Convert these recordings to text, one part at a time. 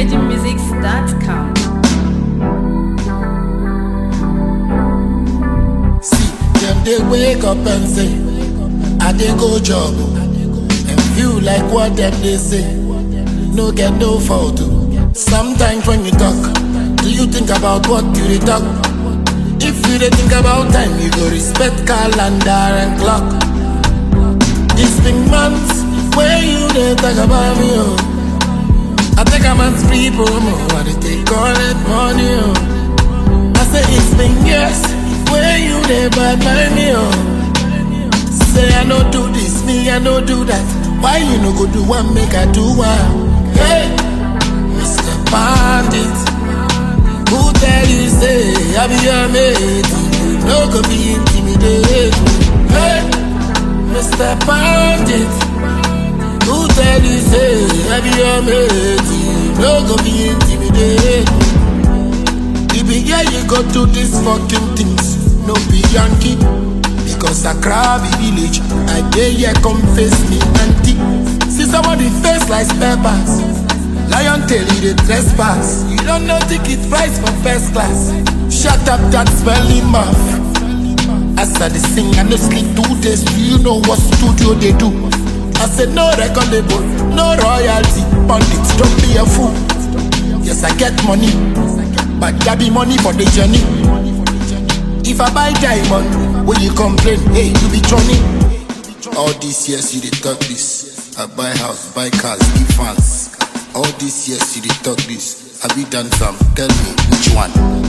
VeggieMusics.com. See, them they wake up and say, I dey go job, and feel like what them they say. No get no fault. oh. Sometimes when you talk, do you think about what you dey talk? If you dey think about time, you go respect calendar and clock. It's been months where you dey talk about me, oh. I take a man's people, oh, I dey take all that money, oh. I say it's been years where you dey bad mind me, oh. Say I no do this, me I no do that. Why you no go do one, make I do one? Hey, Mr. Bandit, who tell you say I be your mate? You no go be intimidated. Hey, Mr. Bandit, who tell you say I be your mate? You no go be intimidated. You be here, you go do these fucking things. No be Yankee. Because Accra be village. I dare here come face me auntie. See somebody face like peppers. Lion tail, you the trespass. You don't know ticket price for first class. Shut up that smelly mouth. As I dey sing, I no sleep two days. Do you know what studio they do? I said no record label, no royalty. Pundits, don't be a fool. Yes, I get money, but that be money for the journey. If I buy diamond, when you complain, hey, you be Johnny. All these years you dey talk this. I buy house, buy cars, give fans. All these years you dey talk this. Have you done some? Tell me which one.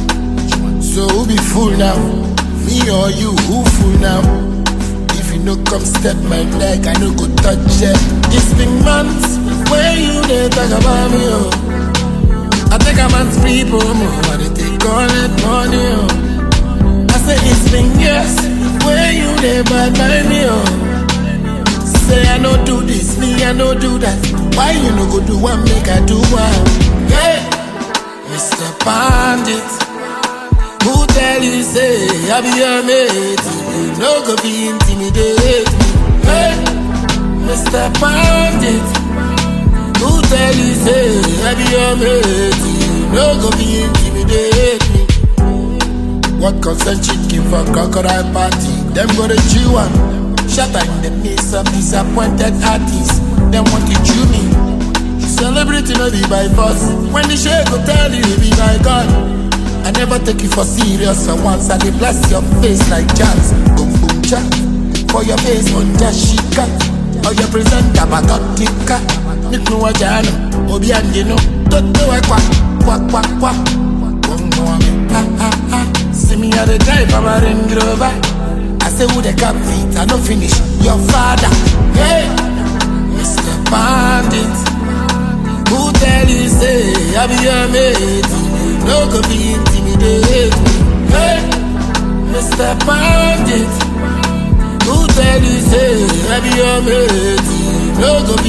So who be fool now? Me or you? Who fool now? If you no come step my leg, I no go touch it. It's been months where you dey talk about me, oh. I take a man's people, oh. I dey take all that money, oh. I say it's been years where you dey bad by me, oh. Say I no do this, me I no do that. Why you no go do one, make I do one? Hey, Mr. Bandit, who tell you say I be your mate? You no go be intimidate me. Hey, Mr. Bandit, who tell you say I be your mate? You no go be intimidate me. What concern chicken for crocodile party? Them go to chew am. Shatter in the midst of disappointed artists. Them want to chew me. Celebrity no be by force. When the shade go tell you it be by God. I never take you for serious for once. I dey bless your face like jazz. Boom boom cha. For your face on Jashika. Or your presenter Batotika. Niknu wajano. Obi andino. Toto wa kwa. Kwa kwa kwa. Bongo wa me. Ha ha ha. See me at the drive of a Range Rover. I say who the cap feet, I no finish. Your father, hey, Mr. Bandit. Who tell you say I be your mate? You no go be intimidated. Hey, Mr. Bandit. Who tell you say I be your mate? You no go